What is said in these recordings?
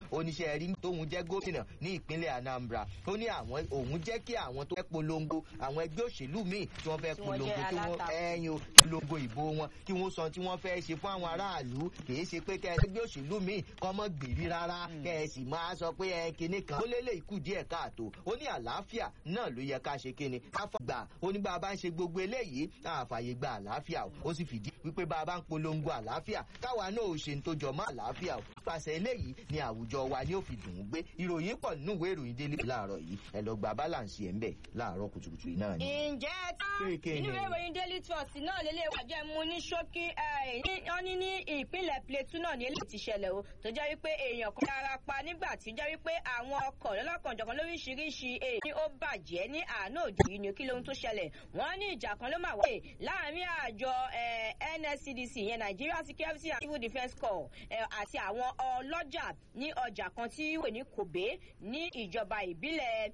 oníṣẹ́ rí tóun jẹ́ gómìnà ní ìpínlẹ̀ Anambra ó ní àwọn òun jẹ́ kí àwọn tó fẹ́ polongo àwọn ẹgbẹ́ òṣèlú míì tí wọ́n fẹ́ Tí wọ́n polongo jẹ́ tí wọ́n alátakò. ẹyin o polongo ìbò wọn kí wọ́n sọ tí wọ́n fẹ́ ṣe fún àwọn aráàlú kìí ṣe pé kẹ́ ẹ ẹgbẹ́ òṣèlú míì kọ́ mọ́ gbèrí rárá kẹ́ ẹ sì máa sọ pé ẹ kinní kan ó lélẹ̀ ikú díẹ̀ káàtó ó ní àlàáfíà náà ló yẹ ká ṣe kinní káfọ́ gbà ó ní bá a bá ń ṣe gbogbo eléyìí àfààyè gba àlàáfíà o ó sì fìdí wípé bá a bá ń polongo àlàáfíà káwa náà ò ṣe ń tó jọ mọ́ àlàáfíà o pàṣẹ eléyìí ni àwùjọ wa ni ó fi dùn ún gbé ìròyìn pọ̀ nínú ìwé ìròyìn délé láàárọ̀ yìí ẹ lọ gba balance ẹ̀ ń bẹ̀ láàárọ̀ kùtùkùtù yìí náà ni. ǹjẹ́ tán Kéèké inú ni. ìwé ìròyìn daily trust náà lélẹ̀ wà jẹ́ mu ní ṣókí ẹ̀, ní- wọ́n ní ní ìpínlẹ̀ plateau náà ní eléyìí ti ṣẹlẹ̀ o tó jẹ́ wípé èèyàn kan dára pa nígbà tí jẹ́ wípé àwọn ọkọ̀ lọ́lọ́kanjọ̀kan lóríṣiríṣi èyí ni ó bàjẹ́ ní àánú òjò yìí ni kí lóhun tó ṣẹlẹ̀ wọ́n ní ìjà kan ló máa wáyé láàrin àjọ ẹ̀, NSCDC yẹn Nigeria Security and Civil Defence Corps ẹ̀, àti àwọn ọlọ́jà ní ọjà kan tí wò ní Kobe ní ìjọba ìbílẹ̀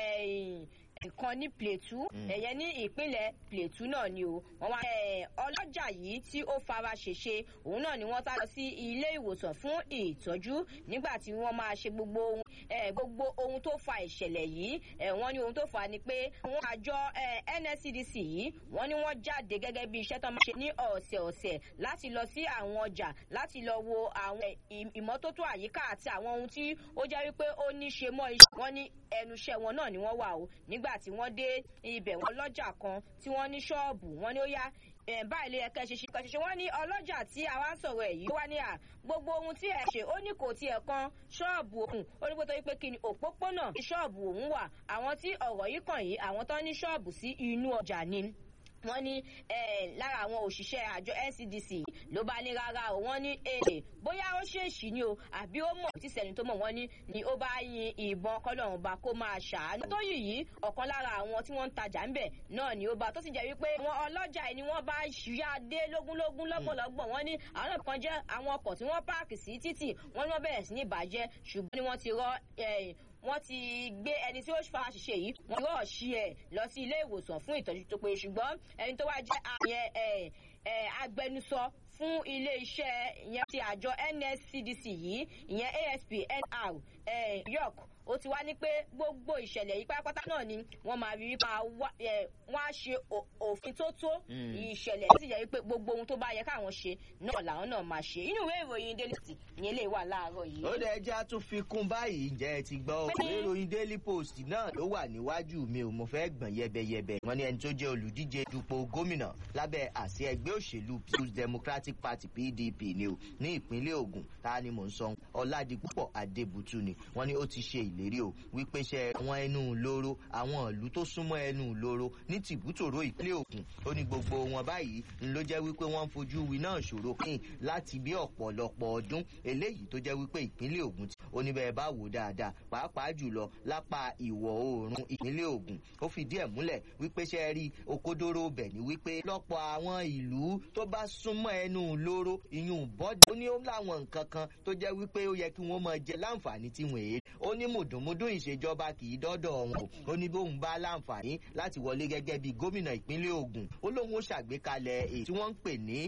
ẹ̀, nǹkan ní Plateau ẹ̀yẹ ní ìpínlẹ̀ Plateau náà ni o wọ́n wá ẹ̀, ọlọ́jà yìí tí ó fara ṣèṣe òun náà ni wọ́n tá lọ sí ilé ìwòsàn fún ìtọ́jú nígbà tí wọ́n máa ṣe gbogbo ohun ẹ̀, gbogbo ohun tó fa ìṣẹ̀lẹ̀ yìí ẹ̀, wọ́n ní ohun tó fà á ni pé àwọn àjọ ẹ̀, NSCDC yìí wọ́n ní wọ́n jáde gẹ́gẹ́ bí iṣẹ́ tó máa ṣe ní ọ̀sẹ̀ọ̀sẹ̀ láti lọ sí àwọn ọjà láti lọ wo àwọn ẹ̀, ì- ìmọ́tótó àyíká àti àwọn ohun tí ó jẹ́ wípé ó ní ṣe mọ́ iṣẹ́ wọn ní ẹnu iṣẹ́ wọn náà ni wọ́n wà o nígbà tí wọ́n dé ibẹ̀ wọn lọ́jà kan tí wọ́n ní ṣọ́ọ̀bù wọ́n ní ó yá ẹ̀, báyìí ló yẹ kẹ́ ṣe ṣe kẹ́ ṣe ṣe wọ́n ní ọlọ́jà tí àwa ń sọ̀rọ̀ ẹ̀ yìí ó wá ní à gbogbo ohun tí ẹ ṣe ó ní kò tiẹ̀ kan ṣọ́ọ̀bù òun ó ní pé torí pé kí ni òpópónà ní ṣọ́ọ̀bù òun wà àwọn tí ọ̀rọ̀ yìí kàn yìí àwọn tó ní ṣọ́ọ̀bù sí inú ọjà ni wọ́n ní eh, lára àwọn òṣìṣẹ́ àjọ NCDC ló bá ní rárá o wọ́n ní èdè bóyá ó ṣèèṣì ni o àbí ó mọ̀ tí sẹ́ni tó mọ̀ wọ́n ní ni ó bá yin ìbọn kọ́lọ́run bá kó máa ṣàánú. tó yìí yìí ọ̀kan lára àwọn tí wọ́n ń tajà ńbẹ̀ náà ni ó bá tó sì jẹ́ wípé àwọn ọlọ́jà yìí ni wọ́n bá ṣíyá dé lógúnlógún lọ́gbọ̀nlọ́gbọ̀n wọ́n ní àwọn náà kan jẹ́ àwọn ọkọ̀ tí wọ́n páàkì sí títì wọ́n ní wọ́n bẹ̀rẹ̀ sí ní bàjẹ́ ṣùgbọ́n ni wọ́n ti rọ eh, wọ́n ti gbé ẹni tí ó fa àṣìṣe yìí wọ́n yóò ṣí ẹ̀ lọ sí ilé ìwòsàn fún ìtọ́jú tó péye ṣùgbọ́n ẹni tó wá jẹ́ àyẹn ẹ̀ ẹ̀ agbẹnusọ fún ilé iṣẹ́ ìyẹn ti àjọ NSCDC yìí ìyẹn ASP NR ẹ̀ York ó ti wá ní pé gbogbo ìṣẹ̀lẹ̀ yìí pátápátá náà ni wọ́n máa rí wípé wọ́n á ṣe ò- òfin tó tó ìṣẹ̀lẹ̀ tó sì jẹ́ wípé gbogbo ohun tó bá yẹ káwọn ṣe náà làwọn náà máa ṣe inú ìwé ìròyìn Daily Post ní eléyìí wà láàárọ̀ yìí. ó dẹ̀ já tún fi kún báyìí ǹjẹ́ ẹ ti gbọ́ Bẹ́ẹ̀ni. ìwé ìròyìn daily post náà ló wà níwájú mi ò mo fẹ́ gbọ̀n yẹbẹyẹbẹ wọ́n ní ẹni tó jẹ́ olùdíje dupò gómìnà lábẹ́ àsíá ẹgbẹ́ òṣèlú people's democratic party pdp ni o ní ìpínlẹ̀ ògùn ta ni mò ń sọ ọ̀làdìpúpọ̀ adébútú ni wọ́n ní ó ti ṣe ìlérí o wípé ṣe àwọn ẹnu ìloro àwọn ìlú tó súnmọ́ ẹnu ìloro ní tìbútòrò ìpínlẹ̀ ògùn ó ní gbogbo wọn báyìí ń ló jẹ́ wípé wọ́n ń fojú wi náà ṣòro kín láti bí ọ̀pọ̀lọpọ̀ ọdún eléyìí tó jẹ́ wípé ìpínlẹ̀ ògùn tí ó ní bẹ́ẹ̀ bá wò dáadáa pàápàá jùlọ lápá ìwọ̀ oòrùn ìpínlẹ̀ ògùn ó fìdí ẹ̀ múlẹ̀ wípé ṣe rí òkodoro bẹ̀ ni wípé lọ́pọ̀ àwọn ìlú tó bá súnmọ́ ẹnu lóró ìyún bọ́dẹ̀ ó ní ó láwọn nǹkan kan tó jẹ́ wípé ó yẹ kí wọ́n máa jẹ láǹfààní tí wọ́n èé ó ní mùdùnmúdùn ìṣèjọba kì í dọ́dọ̀ wọn o ó ní bóun bá láǹfààní láti wọlé gẹ́gẹ́ bí gómìnà ìpínlẹ̀ Ògùn ó lóun ó ṣàgbékalẹ̀ èyí tí wọ́n ń pè ní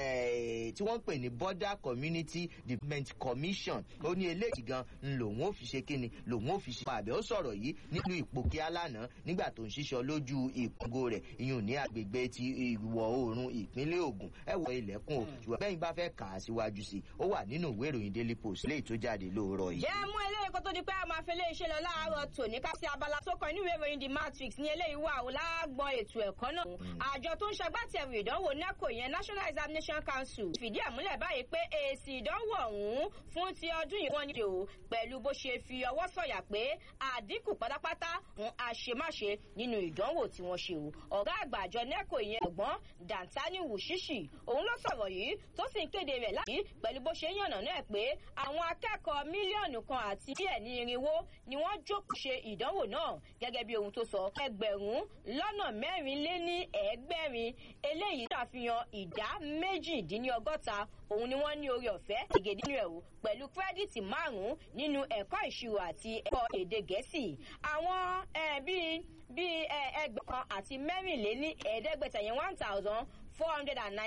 eh, tí wọ́n ń pè ní border community development commission ó ní eléyìí gan ń lòun ó fi ṣe kíni lòun ó fi ṣe àbẹ̀ ó sọ̀rọ̀ yìí nílùú ìpòkíà lánàá nígbà tó ń ṣiṣọ́ lójú ìpòǹgò rẹ̀ ìyún ní agbègbè ti ìwọ̀ oòrùn ìpínlẹ̀ Ògùn ẹ wọ ilẹ̀kùn o ṣùgbọ́n bẹ́yìn bá fẹ́ kà á síwájú sí i ó wà nínú ìwé ìròyìn Daily Post léyìí tó jáde lóòrọ̀ yìí. jẹ́ mú eléyìí kó tó di pé a máa fi eléyìí ṣe lọ láàárọ̀ tòní ká sí abala tó kàn nínú ìwé ìròyìn the matrix ní eléyìí wà ó láàgbọ́n ètò ẹ̀kọ́ náà. àjọ tó ń ṣagbátẹrù ìdánwò NECO yẹn National Examination Council fìdí ẹ̀ múlẹ̀ báyìí pé èsì ìdánwò ọ̀hún fún ti ọdún yìí wọ́n ní o pẹ̀lú bó ṣe fi ọwọ́ sọ̀yà pé àdínkù pátápátá fún àṣemáṣe nínú ìdánwò tí wọ́n ṣe o. ọ̀gá àgbà àjọ NECO yẹn ọ̀gbọ́n Dantani Wushishi òun ló sọ̀rọ̀ yìí tó sì ń kéde rẹ̀ láti pẹ̀lú bó ṣe ń yànnà náà pé àwọn akẹ́kọ̀ọ́ mílíọ̀nù kan àti díẹ̀ ní irinwó ni wọ́n jókòó ṣe ìdánwò náà gẹ́gẹ́ bí ohun tó sọ ẹgbẹ̀rún lọ́nà mẹ́rin lé ní ẹ̀ẹ́gbẹ̀rin eléyìí ṣàfihàn ìdá méjìdínlọ́gọ́ta òun ni wọ́n ní orí ọ̀fẹ́ ìgèdè nínú ẹ̀ o pẹ̀lú kírẹ́dìtì márùn-ún nínú ẹ̀kọ́ ìṣirò àti ẹ̀kọ́ èdè gẹ̀ẹ́sì àwọn eh, bíi bíi ẹgbẹ̀kan àti mẹ́rìnléní ẹ̀ẹ́dẹ́gbẹ̀ta yẹn one thousand four hundred and nine.